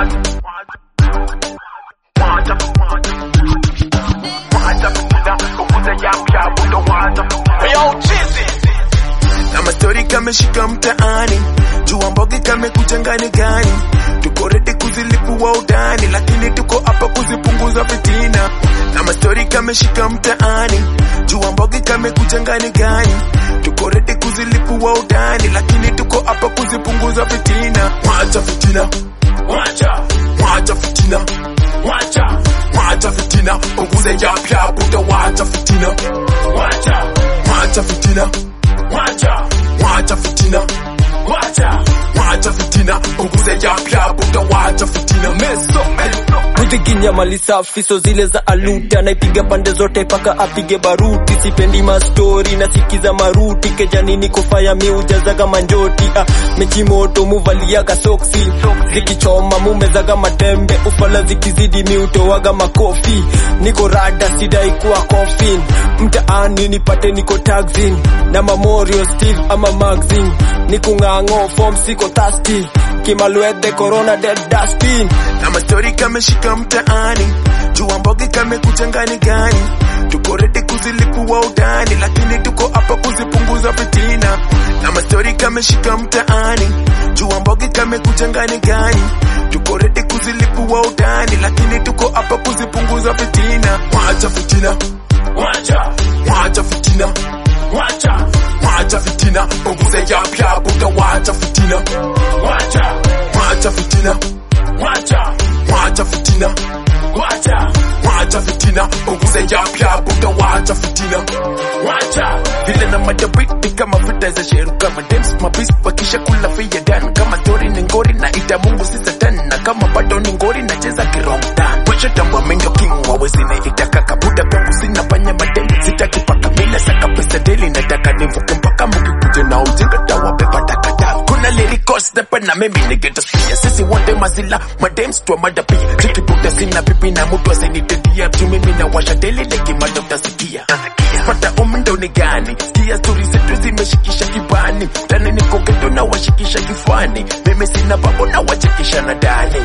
kama stori kameshika mtaani jua mbogi kamekuja ngani gani tuko redi kuzilipua udani lakini tuko hapa kuzipunguza fitina kama stori kameshika mtaani jua mbogi kamekuja ngani gani tuko redi kuzilipua udani lakini tuko hapa kuzipunguza fitina wacha fitina wacha wacha fitina wacha wacha fitina punguze yapya buda wacha fitina wacha wacha fitina wacha wacha fitina wacha wacha fitina punguze yapya buda wacha fitina meso meso Kuziginya mali safi so zile za aluta naipiga pande zote paka apige baruti sipendi mastori nasikiza maruti kejani niko faya miujazaga manjoti ah, mechi moto muvaliaga soksi zikichoma mumezaga matembe ufala zikizidi miutowaga makofi niko rada sidai kuwa kofin mtaani nipate niko taxin na mamorio steve ama magzin nikung'ang'o form siko thirsty kimalwedhe corona dead dustin kama stori kameshika mtaani jua mbogi kamekuja ngani gani tuko redi kuzilipua udani lakini tuko hapa kuzipunguza fitina kama stori kameshika mtaani jua mbogi kamekuja ngani gani tuko redi kuzilipua udani lakini tuko hapa kuzipunguza fitina wacha fitina wacha wacha fitina wacha wacha fitina punguze yapya buda wacha fitina wacha wacha fitina wacha wacha fitina wacha wacha fitina punguze yapya buda wacha fitina wacha vile na madabiti kama vita za sheru kama dems mabis wakisha kula fia dan kama tori ni ngori na ita mungu si satan na kama bado ni ngori na cheza kirongdan wacha tambwa mendo king wawezine itakaka buda kwangu sina fanya madeni sitaki paka mila saka pesa deli nataka nivuke mpaka mukikuje na ujinga tawabeba takataka kuna lirikos depe na mimi nigetasikia sisi wote mazila madems twa madapi zikibuda sina pipi na mtu asinitedia tu mimi na washa deli lekimada utasikia pata umndo ni gani sikia stori zetu zimeshikisha kibani tani niko geto na washikisha kifani mimi sina babo na wachekisha na dani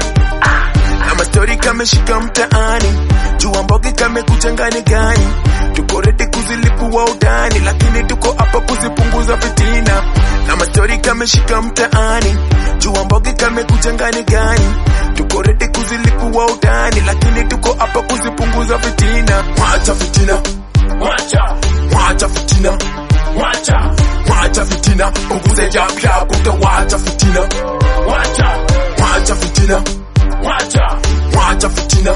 kama stori kameshika mtaani jua mbogi kamekuja ngani gani tuko redi kuzilipua udani lakini tuko hapa kuzipunguza fitina kama stori kameshika mtaani jua mbogi kamekuja ngani gani tuko redi kuzilipua udani lakini tuko hapa kuzipunguza fitina wacha fitina wacha wacha fitina wacha wacha fitina punguze yapya buda wacha fitina wacha wacha fitina wacha wacha fitina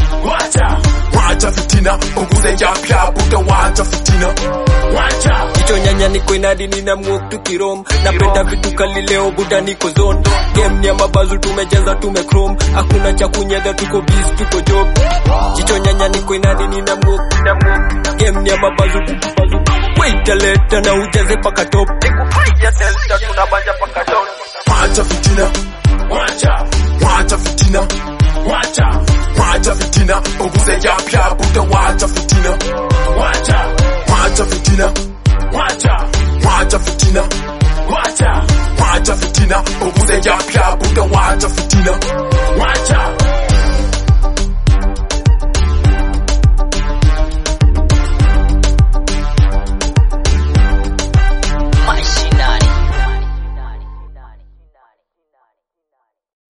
wacha wacha fitina punguze yapya buda wacha fitina wacha Jicho nyanya niko inadi nina mwok tukirom napenda vitu kali leo buda niko zone game ni ya mabazu tumecheza tumechrome hakuna cha kunyedha tuko biz tuko job Jicho nyanya niko inadi nina mwok nina mwok game ni ya mabazu tuko bazu wait leta na ujaze paka top nikupiga delta tunabanja paka down wacha fitina wacha